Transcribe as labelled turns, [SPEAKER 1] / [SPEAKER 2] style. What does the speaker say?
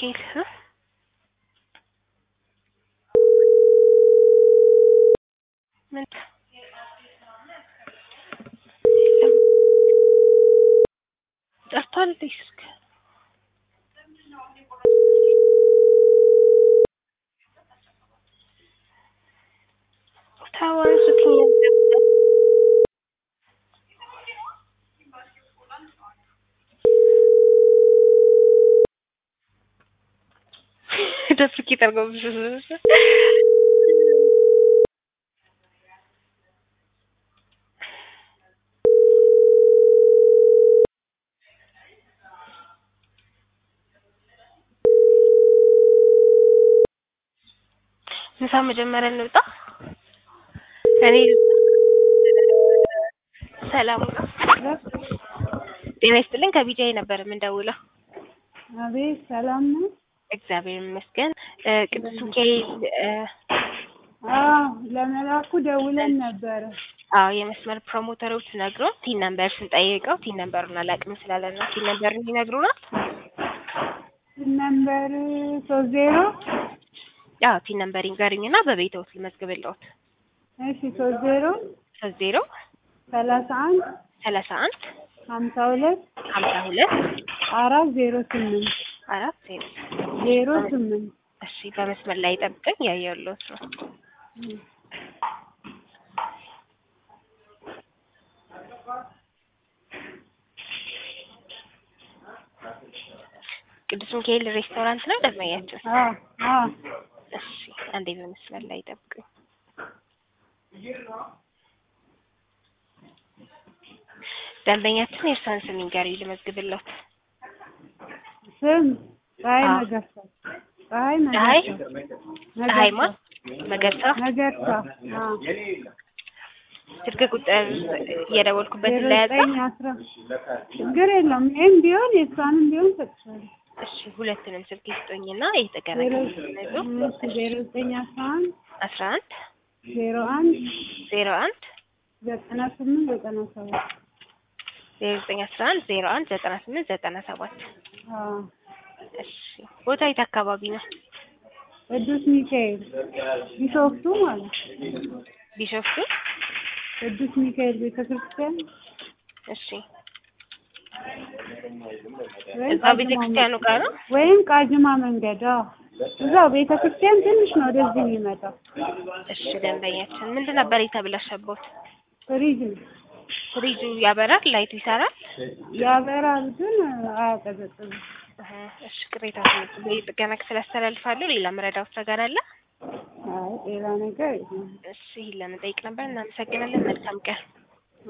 [SPEAKER 1] ሚካኤል እ? ምን ጠርቷል እንዴ ስልክ? ተው አንሱትኝ ደፍርኪ ጠርገው ምሳ መጀመሪያ እንውጣ። እኔ ሰላም ጤና ይስጥልኝ። ከቢጃይ ነበር የምንደውለው።
[SPEAKER 2] አቤት ሰላም ነው?
[SPEAKER 1] እግዚአብሔር ይመስገን። እ ቅዱስ ሚካኤል እ
[SPEAKER 2] አዎ ለመላኩ ደውለን ነበረ።
[SPEAKER 1] አዎ የመስመር ፕሮሞተሮች ነግሮን ቲን ነምበር ስንጠይቀው ቲን ነምበሩን አላውቅም ስላለን ነው። ቲን ነምበሩን ይነግሩናል።
[SPEAKER 2] ነምበር ሶስት ዜሮ
[SPEAKER 1] አዎ ቲን ነምበር ይንገሩኝና በቤተውት ልመዝግብልዎት።
[SPEAKER 2] እሺ ሶስት ዜሮ
[SPEAKER 1] ሶስት ዜሮ
[SPEAKER 2] ሰላሳ አንድ
[SPEAKER 1] ሰላሳ አንድ
[SPEAKER 2] ሀምሳ ሁለት
[SPEAKER 1] ሀምሳ ሁለት
[SPEAKER 2] አራት ዜሮ ስምንት
[SPEAKER 1] አራት ዜሮ
[SPEAKER 2] ዜሮ ስምንት
[SPEAKER 1] እሺ በመስመር ላይ ጠብቀኝ ያየሁልዎት ነው። ቅዱስ ሚካኤል ሬስቶራንት ነው ደንበኛችን?
[SPEAKER 2] አዎ አዎ
[SPEAKER 1] እሺ አንዴ በመስመር ላይ ጠብቁኝ። ደንበኛችን የእርሷን ስም ይንገሩኝ ልመዝግብልዎት።
[SPEAKER 2] ስም ፀሐይ
[SPEAKER 1] አዎ።
[SPEAKER 2] መገርሳ ፀሐይ
[SPEAKER 1] ፀሐይ
[SPEAKER 2] መገርሳ
[SPEAKER 1] ፀሐይማ መገርሳ
[SPEAKER 2] መገርሳ አዎ
[SPEAKER 1] ስልክ ቁጥር እየደወልኩበትን
[SPEAKER 2] ዜሮ
[SPEAKER 1] ላይ ያዘ።
[SPEAKER 2] ዘጠኝ አስራ ችግር የለውም ይህም ቢሆን የእሷንም ቢሆን ሰጥሻለሁ
[SPEAKER 1] እሺ ሁለቱንም ስልክ ይስጡኝና የተቀረ
[SPEAKER 2] ዜሮ
[SPEAKER 1] ነው
[SPEAKER 2] እሺ ዜሮ ዘጠኝ አስራ አንድ
[SPEAKER 1] አስራ አንድ
[SPEAKER 2] ዜሮ አንድ
[SPEAKER 1] ዜሮ አንድ
[SPEAKER 2] ዘጠና ስምንት ዘጠና ሰባት
[SPEAKER 1] ዜሮ ዘጠኝ አስራ አንድ ዜሮ አንድ ዘጠና ስምንት ዘጠና ሰባት
[SPEAKER 2] አዎ
[SPEAKER 1] እሺ ቦታ የት አካባቢ ነው?
[SPEAKER 2] ቅዱስ ሚካኤል ቢሾፍቱ ማለት
[SPEAKER 1] ቢሾፍቱ።
[SPEAKER 2] ቅዱስ ሚካኤል ቤተክርስቲያን
[SPEAKER 1] እሺ
[SPEAKER 2] ወይም
[SPEAKER 1] እዛ
[SPEAKER 2] ቃጂማ
[SPEAKER 1] ቤተክርስቲያኑ ጋር ነው?
[SPEAKER 2] ወይም ቃጅማ መንገድ አዎ እዛው ቤተክርስቲያን ትንሽ ነው ወደዚህ የሚመጣው
[SPEAKER 1] እሺ ደንበኛችን ምንድን ነበር የተበላሸበት?
[SPEAKER 2] ፍሪጅ ነው
[SPEAKER 1] ፍሪጁ ያበራል? ላይቱ ይሰራል?
[SPEAKER 2] ያበራል ግን አያቀዘቅዝም
[SPEAKER 1] እህ፣ እሺ ቅሬታ ጥገና ክፍል አስተላልፋለሁ። ሌላ መረዳት ነገር አለ?
[SPEAKER 2] አይ ሌላ ነገር የለም
[SPEAKER 1] እሺ ይሄን ለመጠየቅ ነበር። እናመሰግናለን። መልካም ቀን